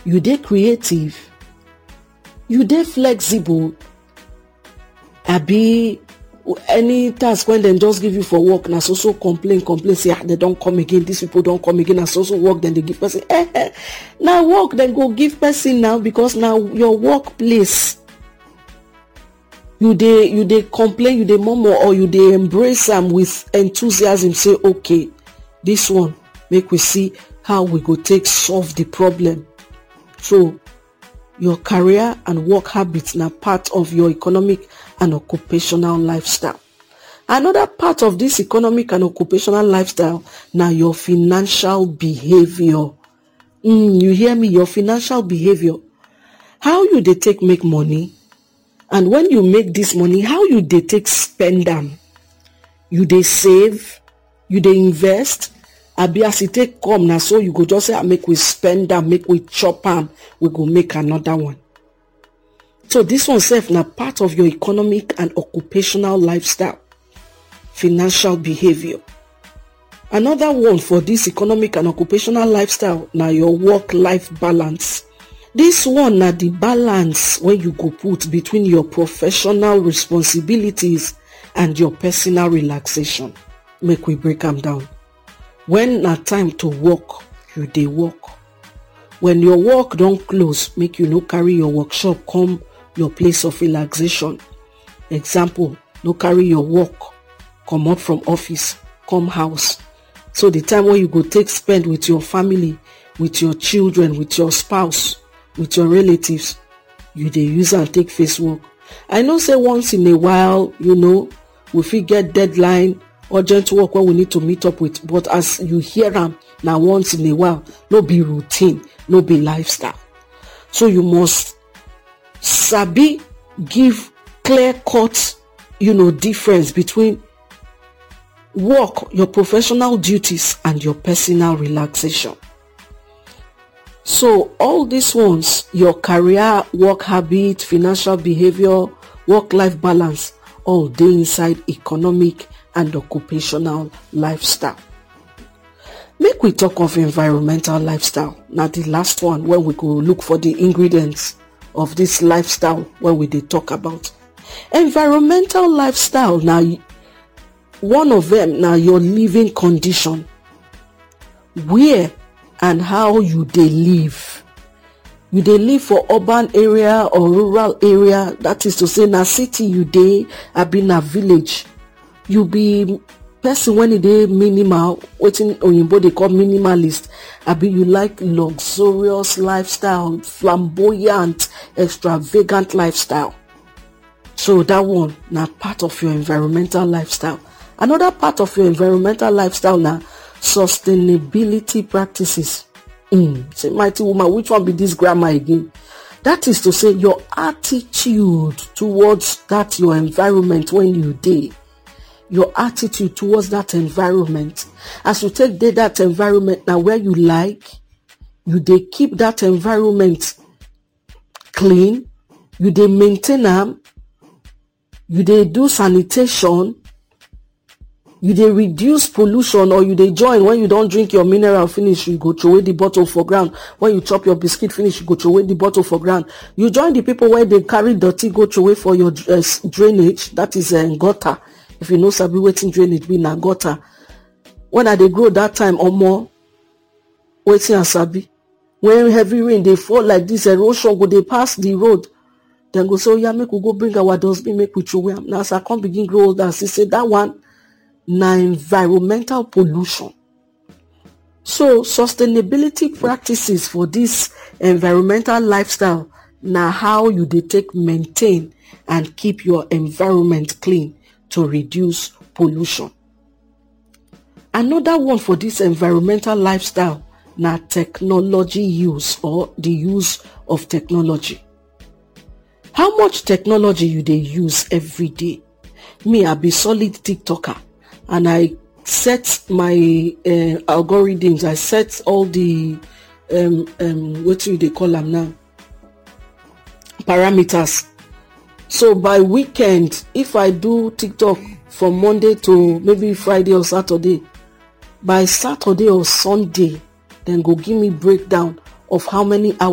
you dey creative you dey flexible abi any task wey dem just give you for work na so so complain complain say ah dem don come again dis people don come again na so so work dem dey give person eh eh na work dem go give person now because na your work place you dey you dey complain you dey murmur or you dey embrace am with enthusiasm say okay dis one make we see how we go take solve the problem so your career and work habits na part of your economic and occupational lifestyle another part of dis economic and occupational lifestyle na your financial behaviour mm you hear me your financial behaviour how you dey take make money and when you make dis money how you dey take spend am you dey save you dey invest abi as e take come na so you go just say make we spend am make we chop am we go make another one so dis one sef na part of your economic and occupational lifestyle financial behaviour another one for dis economic and occupational lifestyle na your work life balance dis one na di balance wey you go put between your professional responsibilities and your personal relaxation make we break am down when na time to work you dey work when your work don close make you no carry your workshop come your place of relaxation example no carry your work comot from office come house so the time wey you go take spend with your family with your children with your spouse with your relatives you dey use am take face work i know say once in a while you know we fit get deadline urgent work wey we need to meet up with but as you hear am na once in a while no be routine no be lifestyle so you must sabi give clear cut you know difference between work your professional duties and your personal relaxation so all these ones your career work habit financial behaviour work life balance all dey inside economic and occupational lifestyle make we talk of environmental lifestyle na di last one wey we go look for di ingredients of dis lifestyle wey we dey talk about environmental lifestyle na one of dem na your living condition where and how you dey live you dey live for urban area or rural area that is to say na city you dey abi na village you be person when e dey minimal wetin oyinbo dey call minimalist abi you like luxurious lifestyle flamboyant extravagant lifestyle so dat one na part of your environmental lifestyle another part of your environmental lifestyle na sustainability practices hmm say mighty woman which one be dis grammar again that is to say your attitude towards that your environment when you dey your attitude towards that environment as you take dey that environment na where you like you dey keep that environment clean you dey maintain am you dey do sanitation you dey reduce pollution or you dey join when you don drink your mineral finish you go throway the bottle for ground when you chop your biscuit finish you go throway the bottle for ground you join the people wey dey carry dirty go throway for your drainage that is gutter if you no sabi wetin drainage be na gutter when i dey grow that time omo wetin i sabi when heavy rain dey fall like this erosion go dey pass the road dem go say oya make we go bring our dustbin make we throway am na as i come begin grow older i see say that one na environmental pollution so sustainability practices for dis environmental lifestyle na how you dey take maintain and keep your environment clean to reduce pollution another one for dis environmental lifestyle na technology use or di use of technology how much technology you dey use every day me i be solid tiktoker and i set my algorithms i set all di um um wetin you dey call am now parameters so by weekend if i do tiktok from monday to maybe friday or saturday by saturday or sunday dem go give me breakdown of how many hours